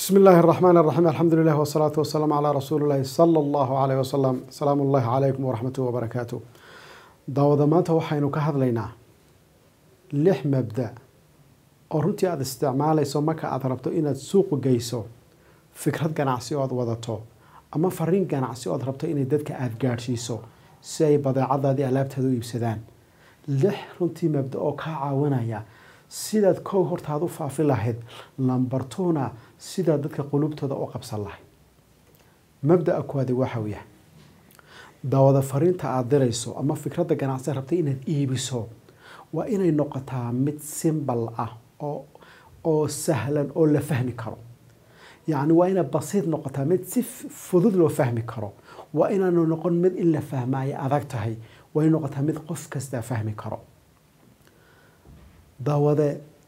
بسم الله الرحمن الرحيم الحمد لله والصلاة والسلام على رسول الله صلى الله عليه وسلم سلام الله عليكم ورحمة وبركاته daawada maanta waxaynu ka hadlaynaa lix mabda oo runtii aada isticmaalayso marka aada rabto inaad suuqu geyso fikrad ganacsi oo aad wadato ama fariin ganacsi oo aad rabto inay dadka aada gaadhsiiso si ay badeecadaadii alaabtaada u iibsadaan lix runtii mabda oo kaa caawinaya sidaad kow hortaad u faafi lahayd lambartuuna sidaad dadka qulubtooda u qabsan lahayd mabdaa kuwaadi waxau yahay daawada fariinta aada dirayso ama fikradda ganacsi rabtay inaad iibiso waa inay noqotaa mid simbal ah oo oo sahlan oo la fahmi karo yacni waa inay basiid noqotaa mid si fudud loo fahmi karo waa inaanu noqon mid in la fahma ay adag tahay waa inay noqotaa mid qof kastaa fahmi karo daawade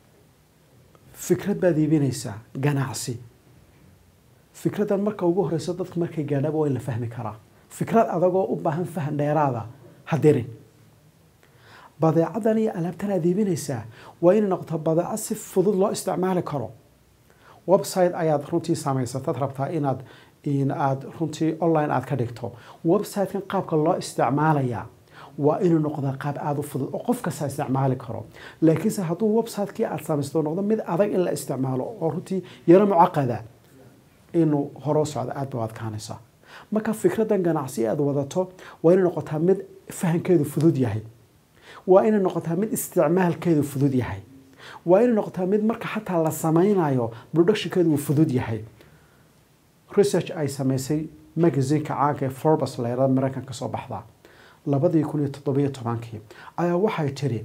fikrad baad iibinaysaa ganacsi fikraddan marka ugu horeyso dadku markay gaadhaba waa in la fahmi karaa fikrad adagoo u baahan fahan dheeraada ha dirin badeecadan iyo alaabtan aad iibinaysaa waa inay noqoto badeeco si fudud loo isticmaali karo website ayaad runtii samaysatad rabtaa inaad aad runtii online aad ka dhigto website-kan qaabka loo isticmaalayaa waa inuu noqdaa qaab aada u fudud oo qof kasta isticmaali karo laakiinse hadduu website-kii aada samaysto noqdo mid adag in la isticmaalo oo runtii yaro mucaqada inuu horoo socdo aada ba adkaanaysaa marka fikraddan ganacsi aada wadato waa inay noqotaa mid fahankeedu fudud yahay waa inay noqotaa mid isticmaalkeedu fudud yahay waa inay noqotaa mid marka xataa la sameynayo productionkeedu uu fudud yahay research ay sameysay magazineka caanka ee forbes leerada mareykan ka soo baxda labadii kun iyo toddobiyo tobankii ayaa waxay tiri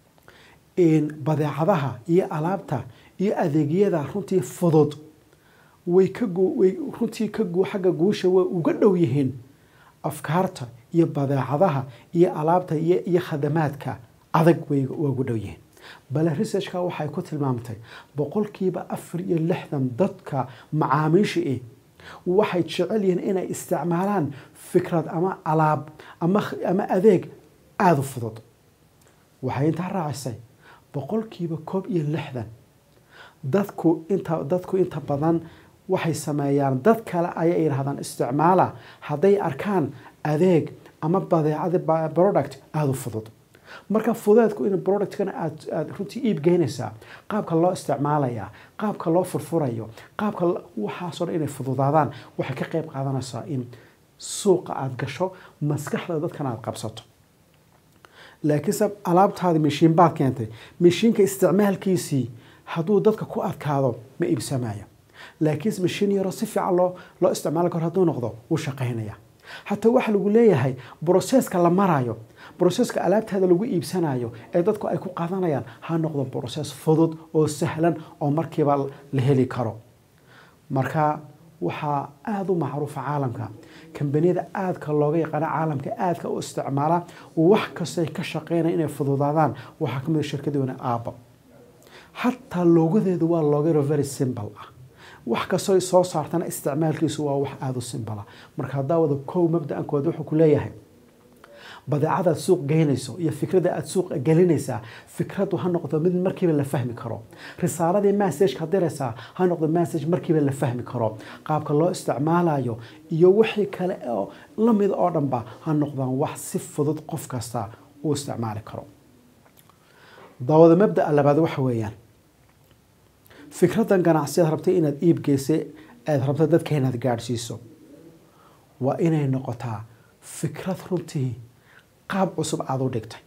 badeecadaha iyo alaabta iyo adeegyada runtii fudud way ka way runtii ka xagga guusha way uga dhow yihiin afkaarta iyo badeecadaha iyo alaabta iyo iyo khadamaadka adag way uga dhow yihiin bale researchka waxay ku tilmaamtay boqolkiiba afar iyo lixdan dadka macaamiisha eh waxay jecel yihiin inay isticmaalaan fikrad ama alaab ama ama adeeg aada u fudud waxay intaa raacisay boqolkiiba koob iyo lixdan dadku inta dadku inta badan waxay sameeyaan dad kale ayay yidhahdaan isticmaala hadday arkaan adeeg ama badeecada product aada u fudud marka fudeedku in productkana aad aada runtii iib geynaysaa qaabka loo isticmaalayaa qaabka loo furfurayo qaabka waxaasoo dhan inay fududaadaan waxay ka qeyb qaadanaysaa in suuqa aada gasho maskaxda dadkana aada qabsato laakiinse alaabtaadi mishiin baad keentay mishiinka isticmaalkiisii hadduu dadka ku adkaado ma iibsamayo laakiinse mashiin yaroo si fiican loo loo isticmaali karo hadduu noqdo wuu shaqaynaya hataa waxaa lagu leeyahay broseska la marayo broseska alaabtaada lagu iibsanayo ee dadku ay ku qaadanayaan ha noqdo broses fudud oo sahlan oo markiiba la heli karo marka waxaa aada u macruufa caalamka kambaniyada aadka looga yaqaano caalamka aadka u isticmaala wax kastay ka shaqeynaya inay fududaadaan waxaa kamid a shirkadii wana aaba xataa loogadeedu waa loogaro very simple ah wax kastoo soo saartana isticmaalkiisu waa wax aada u simbala marka haddaa wada kow mabda-ankood wuxuu ku leeyahay badeecadaad suuq geynayso iyo fikradda aada suuq gelinaysaa fikraddu ha noqdo mid markiiba la fahmi karo risaaladii massageka diraysaa ha noqdo massage markiiba la fahmi karo qaabka loo isticmaalayo iyo wixii kale oo lamid oo dhanba ha noqdaan wax si fudud qof kasta uu isticmaali karo daawada mabdaa labaad waxa weeyaan fikraddan ganacsi aad rabtay inaad iib geysay aada rabto dadka inaad gaadhsiiso waa inay noqotaa fikrad runtii qaab cusub aada u dhigtay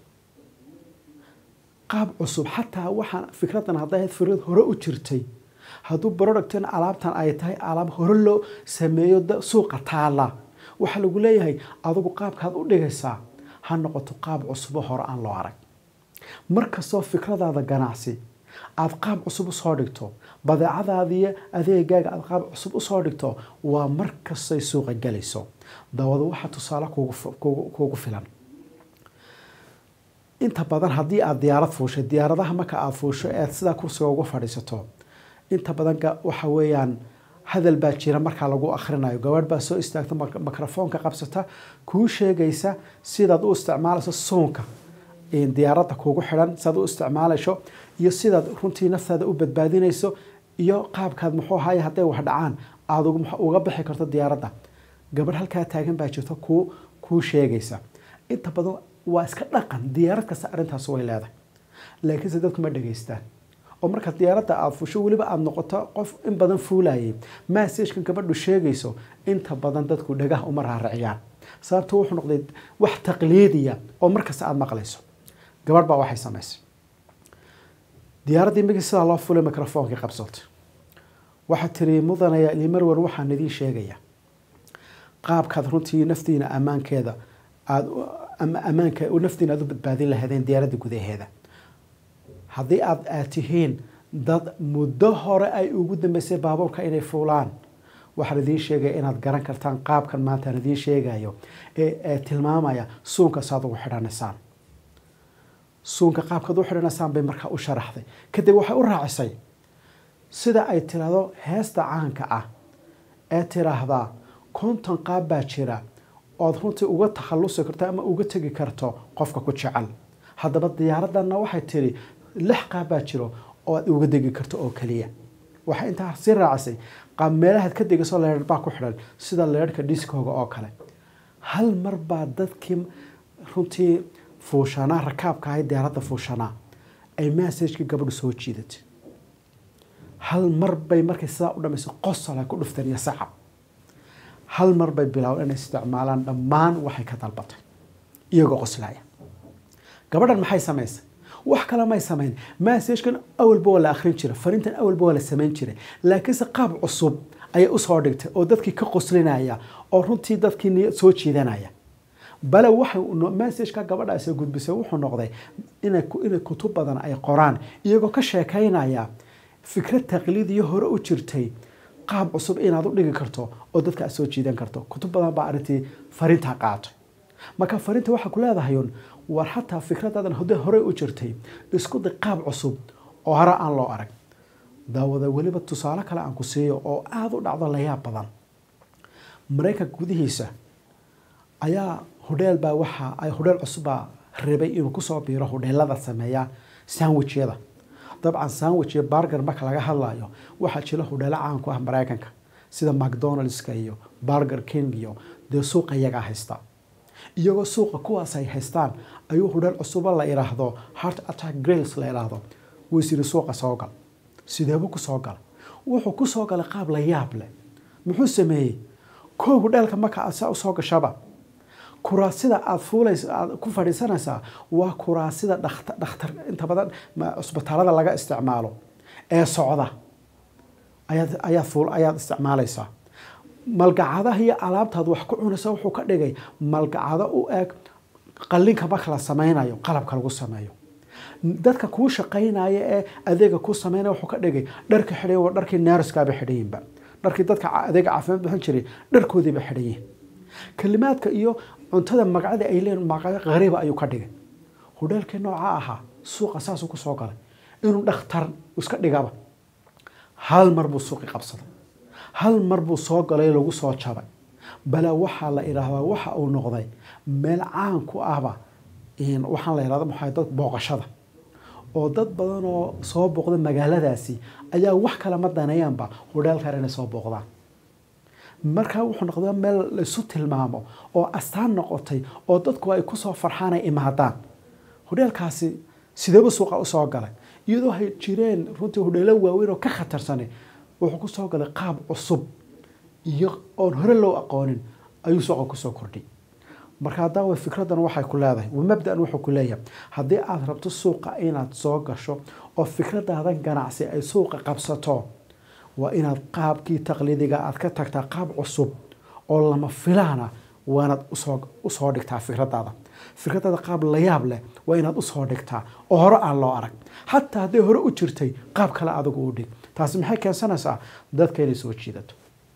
qaab cusub xataa waxaan fikraddan hadday ahayd fikrad hore u jirtay hadduu productan alaabtan ay tahay alaab hore loo sameeyo suuqa taala waxaa lagu leeyahay adigu qaabkaad u dhigaysaa ha noqoto qaab cusubo hore aan loo arag markastoo fikradaada ganacsi aada qaab cusub usoo dhigto badeecadaadiiyo adeegaaga aada qaab cusub usoo dhigto waa markastay suuqa galayso daawada waxaa tusaale kuugu filan inta badan haddii aada diyaarad fuushay diyaaradaha marka aada fuusho ead sidaa kursiga ugu fadhiisato inta badan waxa weeyaan hadal baa jira markaa lagu akhrinayo gabarh baa soo istaagta mikrofoonka qabsata kuu sheegaysa sidaad u isticmaalayso soonka diyaaradda kuugu xidhan sidaad u isticmaalayso iyo sidaad runtii naftaada u badbaadinayso iyo qaabkaad muxuu ahaye hadday wax dhacaan aada uga bixi karto diyaaradda gabadh halkaa taagan baa jirto kuu kuu sheegaysa inta badan waa iska dhaqan diyaarad kasta arrintaas way leedahay laakiinse dadku ma dhegaystaan oo marka diyaaradda aada fusho weliba aada noqoto qof in badan fuulayay massajkan gabadhu sheegayso inta badan dadku dhagah uma raariciyaan sababto wuxuu noqday wax taqliidiya oo markasta aada maqlayso gabadh baa waxay samaysay diyaaraddii migi sidaa loo fulay microfoonkii qabsatay waxaa tiri mudanaya limarwan waxaan idiin sheegaya qaabkaad runtii naftiina ammaankeeda aada ammaanka naftiina aada u badbaadin lahaydeen diyaaradda gudaheeda haddii aad aad tihiin dad muddo hore ay ugu dambeysay baabuurka inay fuulaan waxaan idiin sheegaya inaad garan kartaan qaabkan maanta aan idiin sheegayo ee tilmaamaya suunka saad ugu xidhanaysaan suunka qaabkaad u xidhanaysaan bay markaa u sharaxday kadib waxay u raacisay sida ay tiraahdo heesta caanka ah ee tiraahdaa konton qaab baa jira ood runtii uga takhallusi karto ama uga tegi karto qofka ku jecel haddaba diyaaraddanna waxay tiri lix qaab baa jiro oo aad uga degi karto oo keliya waxay intaa sii raacisay qaab meelahaad ka degayso leerh baa ku xidhan sida leerhka diskooga oo kale hal mar baa dadkii runtii fuushanaa rakaabka ahay diyaaradda fuushanaa ay massajkii gabadhu soo jiidatay hal mar bay markay sidaa u dhamaysay qosol ay ku dhufteen iyo sacab hal mar bay bilaabeen inay isticmaalaan dhammaan waxay ka dalbatay iyagoo qoslaya gabadhan maxay samaysay wax kale may samayn massajkan awalba waa la akhrin jiray fariintan awalba waa la samayn jiray laakiinse qaab cusub ayay usoo dhigtay oo dadkii ka qoslinaya oo runtii dadkii niyad soo jiidanaya bale waxay massajka gabadhaasi gudbisay wuxuu noqday inay inay kutub badan ay qoraan iyagoo ka sheekaynaya fikrad taqliidiyo hore u jirtay qaab cusub inaad u dhigi karto oo dadka aad soo jiidan karto kutub badan baa arrintii fariintaa qaatay marka fariinta waxaa ku leedahayun war xataa fikradaadan hode horey u jirtay isku day qaab cusub oo hore aan loo arag daawada weliba tusaale kale aan ku siiyo oo aada u dhacdo layaab badan maraykanka gudihiisa ayaa hodheel baa waxa ay hodheel cusubbaa rabay inuu kusoo biiro hodheelada sameeya sandwichyada dabcan sandwich iyo barger marka laga hadlayo waxaa jira hodheelo caan ku ah maraykanka sida macdonaldska iyo barger king iyo dee suuqa iyagaa haysta iyagoo suuqa kuwaas ay haystaan ayuu hodheel cusubo la idhaahdo heart attack grills la idhaahdo wiisiri suuqa soo gal sideebuu kusoo gala wuxuu kusoo galay qaab la yaab leh muxuu sameeyey koo hodheelka marka aad saa usoo gashaba kuraasida aada fuulays aad ku fadhiisanaysaa waa kuraasida dhaktar dhakhtar inta badan cusbitaalada laga isticmaalo ee socda ayaad ayaad fuul ayaad isticmaalaysaa malgacadaha iyo alaabtaad wax ku cunaysa wuxuu ka dhigay malgacado u eg qallinka marka la sameynayo qalabka lagu sameeyo dadka kuu shaqaynaya ee adeega kuu sameynaya wuxuu ka dhigay dharka xidhay waa dharkii neerskaaba xidhayinba dharkii dadka adeega caafimaad bixin jiray dharkoodiiba xidhayiin kalimaadka iyo cuntada magacada ay leeyihin magaco qariiba ayuu ka dhigay hodheelkii nooca ahaa suuqa saasuu kusoo galay inuu dhakhtar iska dhigaba hal mar buu suuqi qabsaday hal mar buu soo galay lagu soo jabay bale waxaa la idhaahdaa waxa uu noqday meel caan ku ahba waxaan la idhahda maxaa dad booqashada oo dad badan oo soo booqda magaaladaasi ayaa wax kale ma daneeyaanba hodheelkan inay soo booqdaan markaa wuxuu noqday meel laisu tilmaamo oo astaan noqotay oo dadku ay kusoo farxaan ay imaadaan hodheelkaasi sideeba suuqa usoo galay iyadoo hay jireen runtii hodheelo waaweyn oo ka khatarsanay wuxuu kusoo galay qaab cusub iyo oon hore loo aqoonin ayuu suuqa kusoo kordhay marka daawa fikradan waxay ku leedahay mabdan wuxuu ku leeyahay haddii aada rabto suuqa inaad soo gasho oo fikradaadan ganacsi ay suuqa qabsato waa inaad qaabkii taqliidiga aad ka tagtaa qaab cusub oo lama filaana waanaad usoo dhigtaa fikradaada fikradaada qaab layaab leh waa inaad usoo dhigtaa oo hore aan loo arag xataa hadday hore u jirtay qaab kale adigu u dhig taasi maxay keensanaysaa dadka inay soo jiidato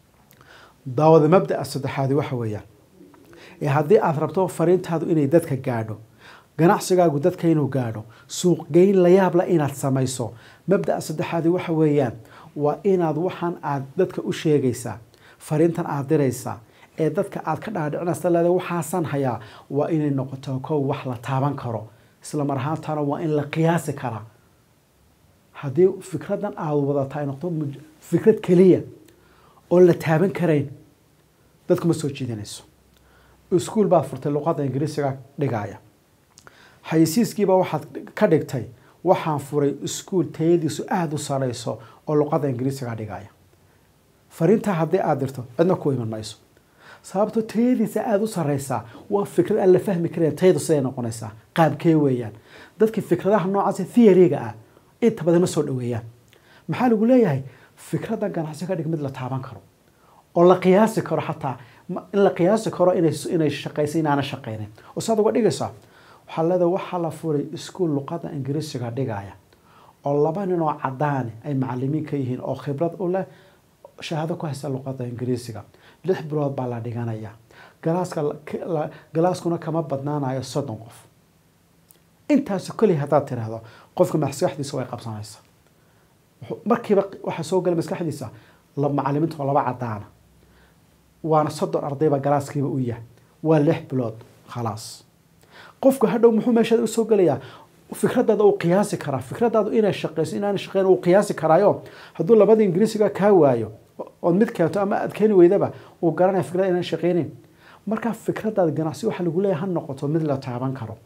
daawada mabdaa saddexaadi waxa weeyaan ee haddii aada rabto fariintaadu inay dadka gaadho ganacsigaagu dadka inuu gaadho suuqgeyn layaabla inaad samayso mabdaa saddexaadi waxa weeyaan waa inaad waxaan aad dadka u sheegaysaa fariintan aad diraysaa ee dadka aad ka dhaadhicinaysa leeda waxaasan hayaa waa inay noqoto kow wax la taaban karo isla mar ahaantana waa in la qiyaasi karaa haddii fikradan aada wadata ay noqdo muj- fikrad keliya oo la taaban karayn dadku ma soo jiidanayso iskuul baad furtay luqadda ingiriisiga dhigaya xayisiiskiiba waxaad ka dhigtay waxaan furay iskuul tayadiisu aada u sareyso oo luqadda ingiriisiga dhigaya fariintaa haddii aada dirto cidna ku iman mayso sababto tayadiisa aada u sareysaa waa fikrad aan la fahmi karayn tayadu siday noqonaysaa qaabkee weeyaan dadkii fikradaha noocaas theoryga ah inta badan ma soo dhaweeyaan maxaa lagu leeyahay fikraddan ganacsi ka dhig mid la taaban karo oo la qiyaasi karo xataa ma- in la qiyaasi karo inay inay shaqaysa inaana shaqaynin oo saad uga dhigaysaa waxaa leedahay waxaa la furay iskuul luqadda ingiriisiga dhigaya oo laba nin oo cadaani ay macalimiin ka yihiin oo khibrad u leh shahaado ku haysta luqadda ingiriisiga lix bilood baa la dhiganaya galaaska la- k- la- galaaskuna kama badnaanayo soddon qof intaas keliya haddaad tiraahdo qofka maskaxdiisa way qabsanaysaa wuxuu- markiiba waxaa soo gala maskaxdiisa la macalimiinta oo laba cadaana waana soddon ardayba galaaskiiba u yahay waa lix bilood khalaas qofku hadhow muxuu meesha usoo gelayaa fikradaada uu qiyaasi karaa fikradaadu inay shaqeyso inaanay shaqeyn uu qiyaasi karaayo hadduu labada ingiriisiga kaa waayo ood mid keento ama aad keeni weydaba uu garanaya fikrada inaan shaqeynin marka fikradaada ganacsi waxaa lagu leeyahay ha noqoto mid la taaban karo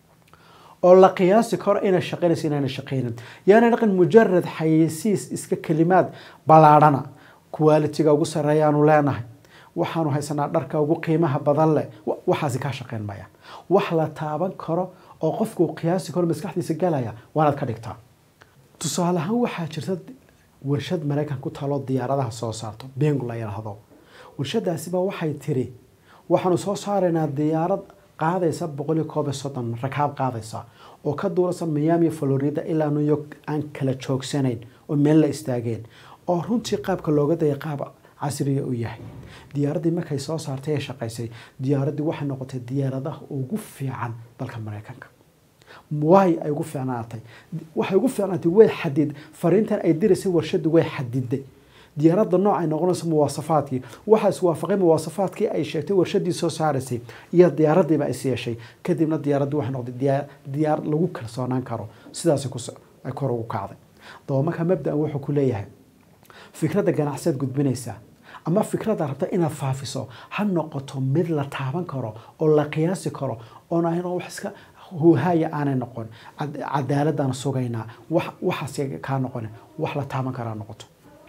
oo la qiyaasi karo inay shaqeynayso inaanay shaqeynin yaana dhaqan mujarad xayeysiis iska kelimaad ballaadhana qualitiga ugu sarreeyaanu leenahay waxaanu haysanaa dharka ugu qiimaha badan leh wa- waxaasi kaa shaqeyn mayaan wax la taaban karo oo qofku uu qiyaasi karo maskaxdiisa galaya waanaad ka dhigtaa tusaale ahaan waxaa jirta warshad maraykan ku talo diyaaradaha soo saarto bengu la yidhaahdo warshadaasiba waxay tiri waxaanu soo saaraynaa diyaarad qaadaysa boqol iyo koob iyo soddon rakaab qaadaysa oo ka duulasa miami florida ilaa new york aan kala joogsanayn oo meel la istaageen oo runtii qaabka looga daya qaab casriya u yahay diyaaraddii markay soo saartay ee shaqaysay diyaaraddii waxay noqotay diyaaradaha ugu fiican dalka maraykanka waay ay ugu fiicnaatay waxay ugu fiicnaatay way xadid fariintan ay diraysay warshadu way xadiday diyaaradda nooc ay noqonayso muwaasafaadkii waxaa iswaafaqay muwaasafaadkii ay sheegtay warshadii soo saaraysay iyo diyaaraddiiba is yeeshay kadibna diyaaraddii waxay noqday diyaa- diyaarad lagu kalsoonaan karo sidaas ay kor ugu kacday daba markaa mabda-an wuxuu ku leeyahay fikradda ganacsiyaad gudbinaysaa ama fikradda rabta inaad faafiso ha noqoto mid la taaban karo oo la qiyaasi karo oon ayna wax iska huuhaaya aanay noqon Cad- cadaaladaan sugaynaa wax waxaas kaa noqon wax la taaban karaa noqoto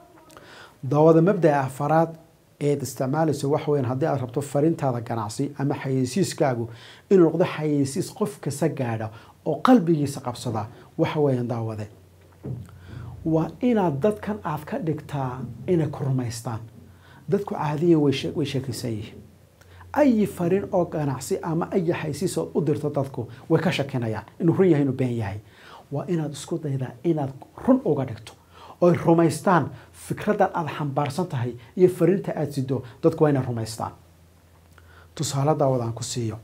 daawada mabda'a afaraad eed isticmaalayso waxa weyan haddii aad rabto fariintaada ganacsi ama xayeysiiskaagu inuu noqdo xayeysiis qof kasta gaadha oo qalbigiisa qabsada waxa weeyaan daawade waa inaad dadkan aad ka dhigtaa inay ku rumaystaan dadku caadiyan way she- way sheekaysan yihiin ayi fariin oo ganacsi ama ayi xaysiis ood u dirto dadku way ka shakinayaan inuu run yahay inuu been yahay waa inaad isku daydaa inaad run uga dhigto oy rumaystaan fikraddan aada xambaarsan tahay iyo fariinta aada sido dadku waa inay rumaystaan tusaale daawad aan ku siiyo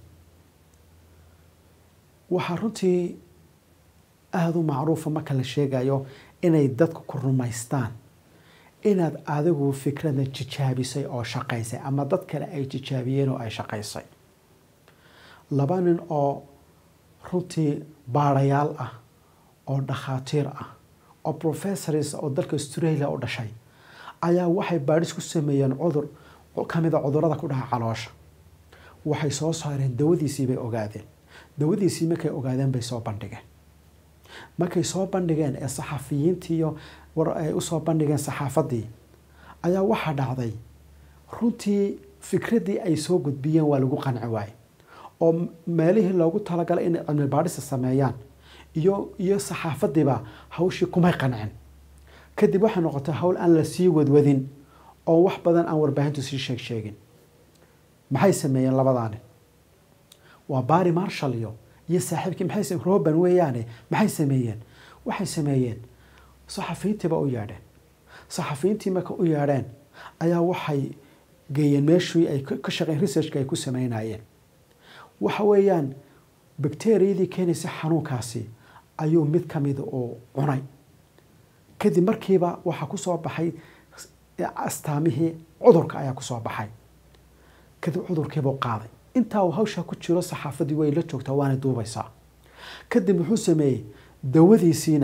waxaa runtii aada u macruufa marka la sheegayo inay dadku ku rumaystaan inaad adigu fikradda jijaabisay oo shaqaysay ama dad kale ay jijaabiyeen oo ay shaqaysay laba nin oo runtii baarayaal ah oo dhakhaatiir ah oo professors oo dalka australia u dhashay ayaa waxay baadhis ku sameeyeen cudur ka mid a cudurada ku dhaca caloosha waxay soo saareen dawadiisii bay ogaadeen dawadiisii markay ogaadeen bay soo bandhigeen markay soo bandhigeen ee saxafiyiintiiyo war ay usoo bandhigeen saxaafaddii ayaa waxaa dhacday runtii fikraddii ay soo gudbiyeen waa lagu qanci waaye oo meelihii loogu talagalay inay cilmi baadhisa sameeyaan iyo iyo saxaafadiiba hawshii kumay qancin kadib waxay noqotay hawl aan la sii wadwadin oo wax badan aan warbaahintu sii sheeg sheegin maxay sameeyeen labadaani waa bari marshall iyo iyo saaxiibkii maxay same roban weeyaane maxay sameeyeen waxay sameeyeen saxafiyiintiiba u yeedheen saxafiyiintii marka u yeedheen ayaa waxay geeyeen meeshii ay ka shaqeen researchka ay ku sameynayeen waxa weeyaan bacteriyadii keenaysa xanuunkaasi ayuu mid ka mida uu cunay kadib markiiba waxaa kusoo baxay astaamihii cudurka ayaa kusoo baxay kadib cudurkiibuu qaaday intaa uu hawshaa ku jiro saxaafadii way la joogtaa waana duubaysaa kadib wuxuu sameeyey dawadiisiina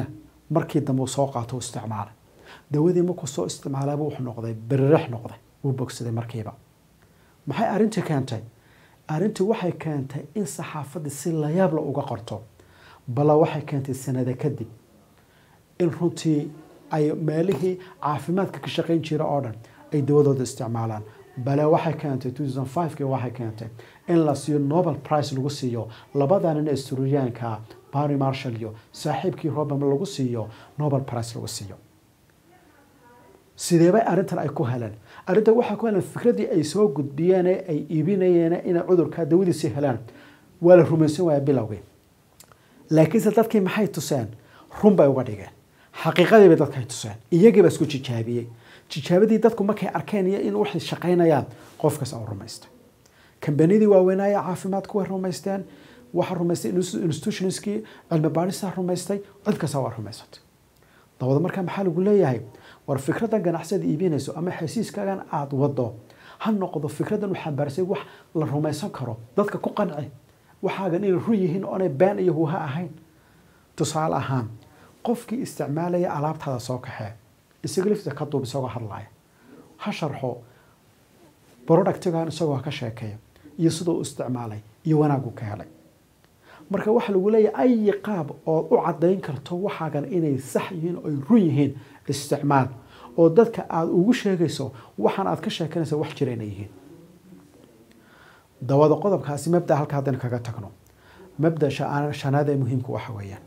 markii dambe uu soo qaato u isticmaalay dawadii markuu soo isticmaalaba wuxuu noqday berirax noqday wuu bogsaday markiiba maxay arrintii keentay arrintii waxay keentay in saxaafaddii si layaabla uga qorto balla waxay keentay sanada kadib in runtii ay meelihii caafimaadka ka shaqayn jira oo dhan ay dawadooda isticmaalaan bale waxay keentay ki waxay keentay in la siiyo nobel price lagu siiyo labadanin estruyaanka barry marshall iyo saaxiibkii robam lagu siiyo nobel price lagu siiyo sideebay arrintan ay ku heleen arrintan waxay ku heleen fikradii ay soo gudbiyeen ee ay iibinayeen inay cudurkaa dawadiisi helaan waa la rumaysan waaya bilowgii laakiinse dadkii maxay tuseen run bay uga dhigeen xaqiiqadii bay dadka ay tuseen iyagiiba isku jijaabiyey jijaabadii dadku markay arkeen iyo in waxay shaqaynayaan qofkas u rumaystay kambanidii waaweynaaye caafimaadku way rumaysteen waxaa rumaystay institutionskii cilmi baadhista rumaystay cid kasta waa rumaysatay dabada markaa maxaa lagu leeyahay war fikradan ganacsada iibinayso ama xesiiskaagan aada wado ha noqdo fikradan u xambaarsay wax la rumaysan karo dadka ku qanci waxaagan inay run yihiin oonay been iyo huha ahayn tusaale ahaan qofkii isticmaalaya alaabtaada soo kaxee isaga lifta ka duub isagoo hadlaya ha sharxo productigan isagoo ka sheekeeya iyo siduu u isticmaalay iyo wanaagu ka helay marka waxaa lagu leeyahay ayi qaab ood u caddayn karto waxaagan inay sax yihiin oy run yihiin isticmaal oo dadka aada ugu sheegayso waxaan aad ka sheekanaysa wax jira inay yihiin dawada qodobkaasi mabda halka haddaynu kaga tagno mabda shanaad ee muhiimka waxa weeyaan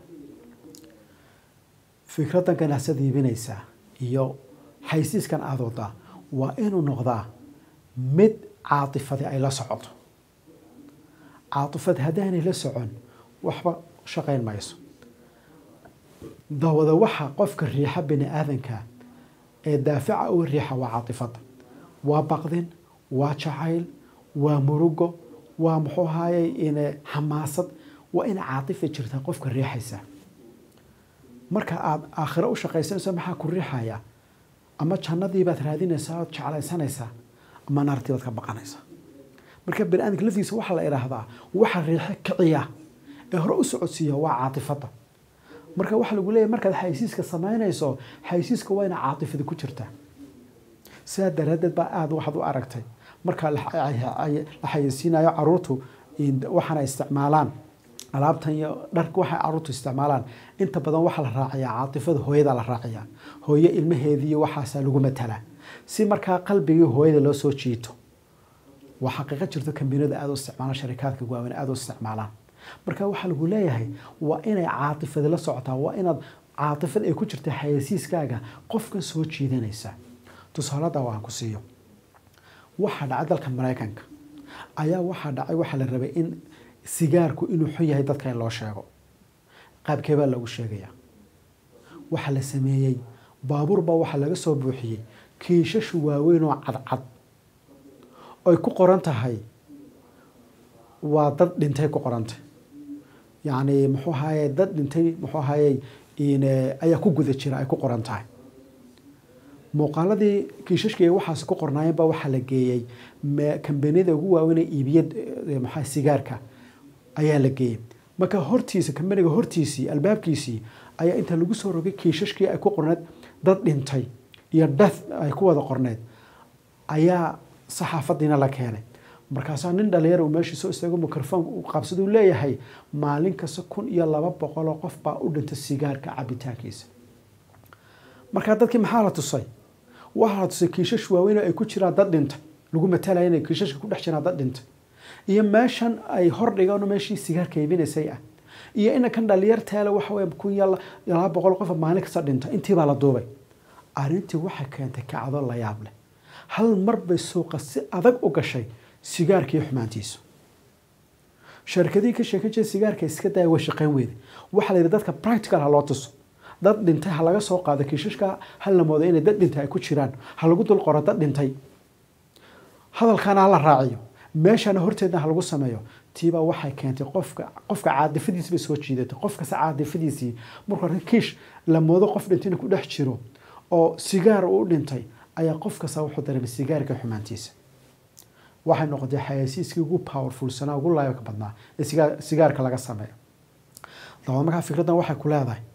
fikraddan ganacsada iibinaysa iyo xaysiiskan aada wadaa waa inuu noqdaa mid caatifadi ay la socoto caatifad haddaanay la socon waxba shaqayn mayso dawada waxa qofka riixa bini aadanka ee daafica u riixa waa caatifada waa baqdin waa jacayl waa murugo waa muxuu ahaaye in xamaasad waa ina caatifa jirtaa qofka riixaysa marka aada aakhiro u shaqaysanayso maxaa ku riixaya ama jannadiibaad raadinaysaa ood jeclaysanaysaa ama naartiibaad ka baqanaysaa marka bani aadamka laftiisa waxaa la idhaahdaa waxa riixo kiciya ee hore u socodsiiya waa caatifada marka waxaa lagu leeyahy markaad xaysiiska samaynayso xaysiiska waa ina caatifada ku jirtaa sidaa daraaddeed baa aada waxaad u aragtay marka la xayeysiinayo caruurtu waxaana isticmaalaan alaabtan iyo dharka waxay caruurtu isticmaalaan inta badan waxaa la raaciyaa caatifada hooyada la raaciyaa hooyo ilmaheediiyo waxaasaa lagu matalaa si markaa qalbigii hooyada loo soo jiito waa xaqiiqo jirto kambaniyada aada u isticmaalaan sharikaadka waaweyn aada u isticmaalaan marka waxaa lagu leeyahay waa inay caatifadi la socotaa waa inaad caatifad ay ku jirta xayeysiiskaaga qofkan soo jiidanaysa tusaalada waan ku siiyo waxaa dhacay dalka maraykanka ayaa waxaa dhacay waxaa la rabay in sigaarku inuu xun yahay dadka in loo sheego qaabkee baa lagu sheegayaa waxaa la sameeyey baabuur baa waxaa laga soo buuxiyey kiishashu waaweyn oo cadcad oy ku qoran tahay waa dad dhintay ku qorantay yacni muxuu ahaye dad dhintay muxuu ahaye ayaa ku guda jira ay ku qoran tahay muuqaaladii kiishashkii waxaas ku qornaayeen baa waxaa la geeyey kambaniyada ugu waaweyn ee iibiya maxaa sigaarka ayaa la geeyey marka hortiisa kambaniga hortiisii albaabkiisii ayaa inta lagu soo rogay kiishashkii ay ku qorneed dad dhintay iyo death ay ku wada qorneed ayaa saxaafadiina la keenay markaasaa nin dhalinyar uu meeshii soo istaago microfoon uu qabsaduu leeyahay maalin kasta kun iyo laba boqoloo qof baa u dhintay sigaarka cabitaankiisa markaa dadkii maxaa la tusay waxaa la tusay kiishash waaweyn oo ay ku jiraan dad dhintay lagu matalaya inay kiishashka ku dhex jiraan dad dhintay iyo meeshan ay hor dhigaan meeshii sigaarka iibinaysay ah iyo inankan dhalinyarteele waxa weye kun iyo laba boqol qof maalin kasta dhintay intiibaa la duubay arrintii waxay keentay kacdo la yaab leh hal mar bay suuqa si adag u gashay sigaarkii xumaantiisu sharkadihii ka sheekan jira sigaarka iska daya way shaqayn weyday waxaa la yidhi dadka practical ha loo tuso dad dhintay ha laga soo qaado kiishashka ha la moodo inay dad dhintay ay ku jiraan ha lagu dul qoro dad dhintay hadalkana ha la raaciyo meeshana horteedna ha lagu sameeyo tiibaa waxay keentay qofka qofka caadifadiisi bay soo jiidatay qof kasta caadifadiisii markuu arka kiish la moodo qof dhintay inuu ku dhex jiro oo sigaar uu dhintay ayaa qof kasta wuxuu dareemay sigaarka xumaantiisa waxay noqotay xayasiiskii ugu powerfulsanaa ugu laayabka badnaa ee sigaarka laga sameeyo dabad markaa fikraddan waxay ku leedahay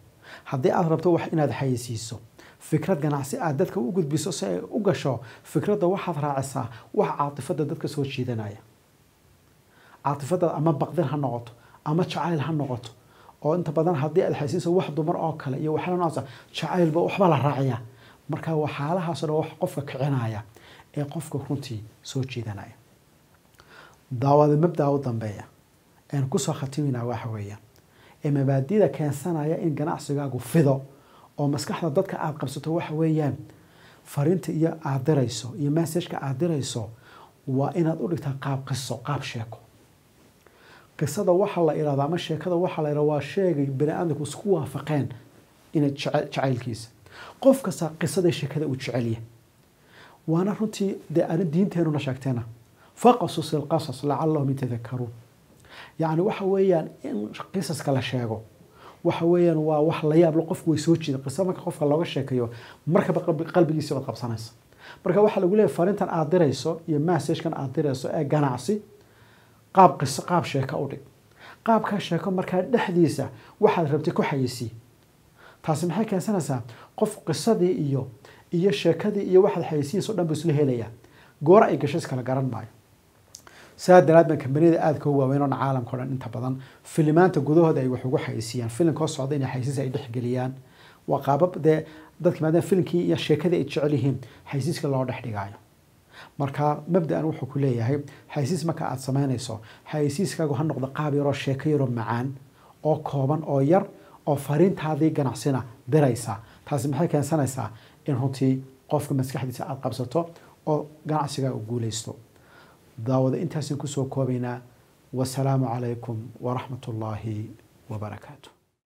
haddii aad rabto wax inaad xayeysiiso fikrad ganacsi aad dadka u gudbiso si ay u gasho fikradda waxaad raacisaa wax caatifada dadka soo jiidanaya caatifada ama baqdin ha noqoto ama jacayl ha noqoto oo inta badan haddii aad xaysiiso wax dumar oo kale iyo waxyaala noocaas jacaylba waxba la raaciyaa marka waxyaalahaasoo dhan wax qofka kicinaya ee qofka runtii soo jiidanaya daawada mabdaa u dambeeya een kusoo khatiminaa waxa weeyaan ee mabaadida keensanaya in ganacsigaagu fido oo maskaxda dadka aada qabsato waxa weeyaan fariinta iyo aada dirayso iyo messageka aada dirayso waa inaad u dhigtaa qaab qiso qaab sheeko qisada waxaa la ihahdo ama sheekada waxaa la ihahdo waa sheegay bani aadamku isku waafaqeen inay jacaylkiisa qof kasta qisada sheekada uu jecelyahay waana runtii dee ani diinteenuna sheegteena faqasus ilqasas lacalahum yatadakaruun yacni waxa weeyaan in qisaska la sheego waxa weeyaan waa wax la yaab leh qofku way soo jiida qisa marka qofka looga sheekeeyo markaba qalbigiisa baad qabsanaysa marka waxaa lagu leeyahay fariintan aada dirayso iyo messagekan aada dirayso ee ganacsi qaab qiso qaab sheeko u dhig qaabkaa sheeko markaa dhexdiisa waxaad rabtay ku xayisii taasi maxay keensanaysaa qof qisadii iyo iyo sheekadii iyo waxaad xayisiinaysa o dhan buu isla helayaa goora ay gasho iskala garan maayo saa daraad baan kambaniyada aadka u waaweyn oo caalamka o dhan inta badan filimaanta gudahooda ay wax ugu xayisiiyaan filimkoo socda inay xayisiis ay dhexgeliyaan waa qaabab dee dadka maadaama filimkii iyo sheekadii ay jecel yihiin xayisiiska loo dhex dhigaayo marka mabda-an wuxuu ku leeyahay xayisiis marka aada samaynayso xayisiiskaagu ha noqdo qaab yaroo sheeko yaroo macaan oo kooban oo yar oo fariintaadii ganacsina diraysa taasi maxay keensanaysaa in runtii qofka maskaxdiisa aada qabsato oo ganacsigaa u guuleysto daawada intaasaan kusoo koobaynaa wasalaamu calaykum waraxmat ullaahi wabarakaatu